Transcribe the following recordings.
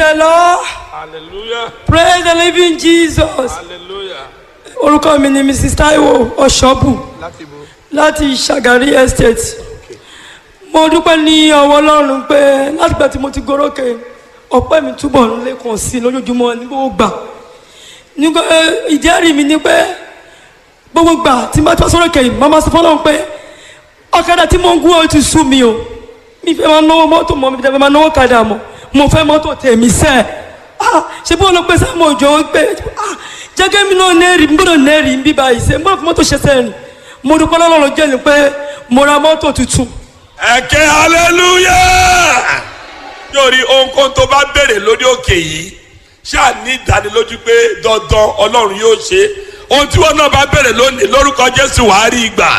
the Lord. Hallelujah. Praise the living Jesus. Hallelujah. Orúkọ mi ni Mrs. Taiwo Ọ̀ṣọ́bù Láti bo. láti Ṣàgárí Estate. Mo dúpẹ́ ní ọwọ́ Ọlọ́run pé látìgbà tí mo ti gorókè ọpẹ́ mi túbọ̀ ń lékun sí i lójoojúmọ́ ní gbogbo gbà. Nígbà eh, ìjẹ́rìí mi ni pé gbogbo gbà tí n bá tọ́ sọ́rọ̀ kẹ́yìn màmá sọ fọ́lọ́run pé ọ̀kadà tí mo ń gún ọ ti sú mi o. Mi fẹ́ máa náwó mọ́tò mọ́ mi fẹ́ máa náwó kadà mọ́ mo fẹ́ mọ́tò tèmi sẹ́ẹ̀ ah ṣe bí wọn lọ pé sáàmù òjò ń pè ah jẹ́gẹ́ mi náà nẹ́ẹ̀rì ń gbọ́dọ̀ nẹ́ẹ̀rì ń bí báyìí ṣe ń bọ́ fún mọ́tò ṣe sẹ́ẹ̀rì mo dúpẹ́ lọ́lọ́run jẹ́ ni pé mo ra mọ́tò tuntun Ẹ̀kẹ́ hallelujah. Yóòrí ohunkóhun tó bá béèrè lórí òkè yìí ṣáà ní ìdánilójú pé dandan Ọlọ́run yóò ṣe. Ohun tí wọn náà bá béèrè lónìí lórúkọ Jésù wàá rí ìgbà.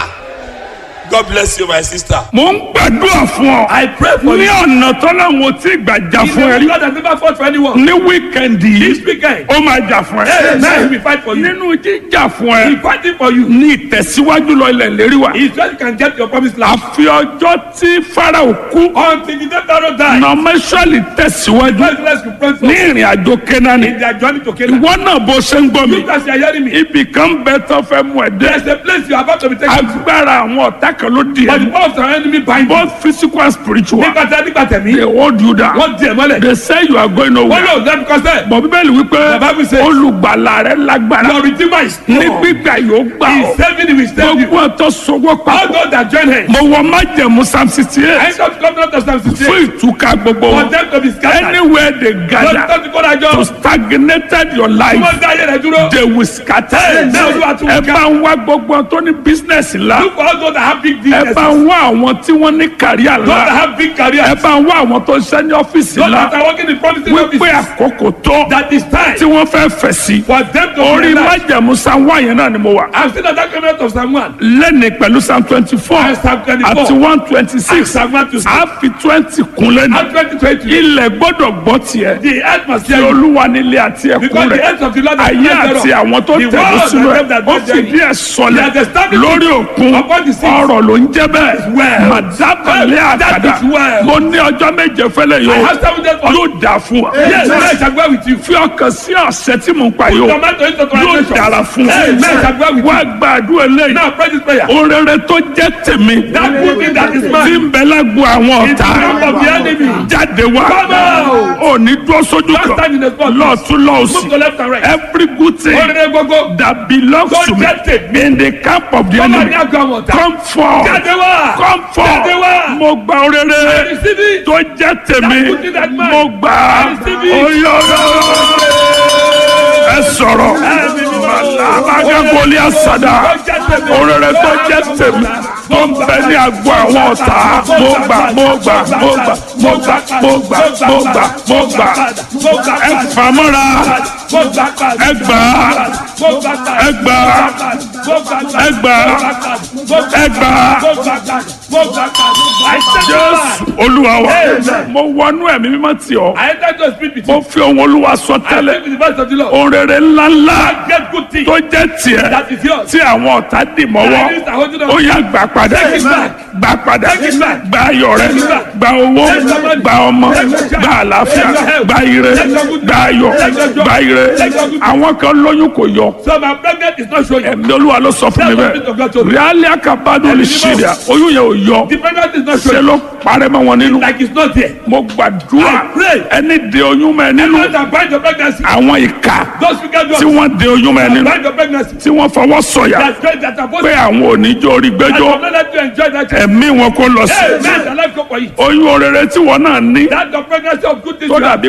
God bless you my sister. mo ń gbàdúrà fún ọ. I pray for ní you. ọ̀nà tọ́lọ́hún ò tí ì gbà jà He's fún ẹ the rí. God that never fought for anyone. ní wíkẹ̀ndì This yìí weekend, ó máa jà fún hey, ẹ. now he will fight for you. nínú jíjà fún ẹ He's fighting for you. ní ìtẹ̀síwájú lọ ilẹ̀ lérí wa. He's just can get your promised land. àfi ọjọ́ tí farao kú Until the day Pharaoh died, nọmẹsọ̀lì tẹ̀síwájú God bless you, pray for ní ìrìn àjò kẹ́nání. in their journey to Canaan. ìwọ náà bó ṣe ń gbọ́ mi You guys are hearing me. ibì kan bẹ tó fẹ́ mú ẹ dé. There's a place you are about to be taken to. agbára àwọn ọ̀tá kan ló di But the ẹ. power of the enemy bind you. both physical and spiritual. Nígbà tí a nígbà tẹ̀mí, they hold you down. wọ́n di ẹ̀ mọ́lẹ̀. they say you are going Wọ́n nowhere. lò lẹ́nu kọ́sẹ̀. bọ̀ bíbélì wípé The Bible says- olùgbàlà rẹ lágbára Your redeemer is ní strong. gbígbà yóò gbà He ọ́ is saving you, he is saving you. gbogbo ọ̀tọ̀ sọwọ́ All papọ̀ those that join him. mo wọ májẹ̀mú psalm sixty I eight come to covenant of Psalm 68. fún ìtúká gbogbo For wọn them to be scattered. anywhere they Lọ́dún gather tó ti kó dájọ́. to stagnated your Tí life wọ́n dá ayé rẹ̀ dúró. they will scatter Hey, now you are too ẹ weak. bá ń wá gbogbo wọn tó ní business ńlá Look for all those that have big ẹ businesses. bá ń wá àwọn tí wọ́n ní kàríà Those that ńlá have big careers. ẹ bá ń wá àwọn tó ń ṣe ní ọ́fíìsì Those that ńlá are working in promising wípé offices. àkókò tó That is time tí wọ́n fẹ́ fẹ̀ sí for them to orí realize. májẹ̀mú psalm one yẹn náà ni mo wà. I've seen that covenant of Psalm 1. lẹ́ni pẹ̀lú psalm twenty four And Psalm 24. àti one twenty And six Psalm 1 to 6. a fi twenty kun lẹ́nu And 2020. ilẹ̀ gbọ́dọ̀ gbọ́ tiẹ̀ The earth must tí hear you. olúwa nílé àti ẹkún Because the rẹ̀ earth of the Lord is ayé not àti thereof. àwọn tó The tẹ̀lé world sínú and ẹ̀ them that ó dwell fìdí therein. ẹ̀ sọlẹ̀ They are established lórí òkun upon the seas. ọ̀rọ̀ ló ń jẹ́ bẹ́ẹ̀ well. màdábàlẹ̀ That àkàdá is well. mo ní ọjọ́ méje fẹ́lẹ̀ I yóò have seven days for yóò dà fún wa Yes, I shall go with you. fi ọkàn sí ọ̀sẹ̀ tí mo ń pa yóò Tomato into yóò translation. dára fún wa Hey, man, I shall go with wá you. gbàdúrà lẹ́yìn Now pray this prayer. orere tó jẹ́ tèmi That good thing that is tí mine. ń bẹ lágbo àwọn In the ọ̀tá camp of the enemy. jáde wá Come out. ò ní dúró sójú Don't stand in kan the spot. lọ́ọ̀tún Move lọ́ọ̀sì to left and right. every good thing Orere gbogbo. that belongs Tó to me jẹ́ tèmi. in the camp of the Come on, enemy ní àgọ́ àwọn ọ̀tá. come forth Jáde wá. come forth Jáde wá. mo gba orere Receive it. tó jẹ́ tèmi That good thing that mine. mo gbà á Receive it. oyè ẹ sọ̀rọ̀ alábàgàgọ́lì àsàdà orere tó jẹ́ tèmi tó ń bẹ ní agbo àwọn ọ̀tá mo gbà mo gbà mo gbà mo gbà mo gbà mo gbà mo gbà ẹ fàmọ́ra ẹ gbà ẹ gbà ẹ gbà ẹ gbà jésù olúwa wa mo wọnú ẹ̀mí mímọ́ tì ọ́ I enter to speak with mo you. fi ohun olúwa sọ I tẹ́lẹ̀ speak with the voice of the Lord. orere ńláńlá Get good thing. tó jẹ́ tiẹ̀ That is yours. tí àwọn ọ̀tá dì mọ́wọ́ Enemies are holding on. ó yá gbà padà Take it back. gbà padà Take it back. gba ayọ̀ rẹ Take it back. gba owó Take your money. gba ọmọ Take your child. gba àlàáfíà Take your health. gba ire Take your good gba ayọ̀ Take your job. gba ire Take your good àwọn kan lóyún kò yọ So my pregnant is not showing. ẹ̀mí olúwa ló sọ fún mi That's what God told bẹ́ẹ̀ me. ríálí àkàbádùn lè ṣe rẹ̀ oyún yẹn ò yọ The pregnant is not ṣe showing. ló parẹ́ mọ́ wọn nínú Like it's not there. mo gbàdúrà I pray. ẹni de oyún mọ́ ẹ nínú Those that bind your pregnancy. àwọn ìka Those wicked tí ones. wọ́n de oyún mọ́ ẹ nínú Bind your pregnancy. tí wọ́n fọwọ́ sọ̀yà That's great. That are supposed pé to. àwọn oníjó orí I gbẹ́jọ́ will not let you enjoy that. ẹ̀mí wọn kó lọ sí Hey, man, the life go for you. oyún orere tí wọ́n náà ní That's the pregnancy of good things. tó you have. dàbí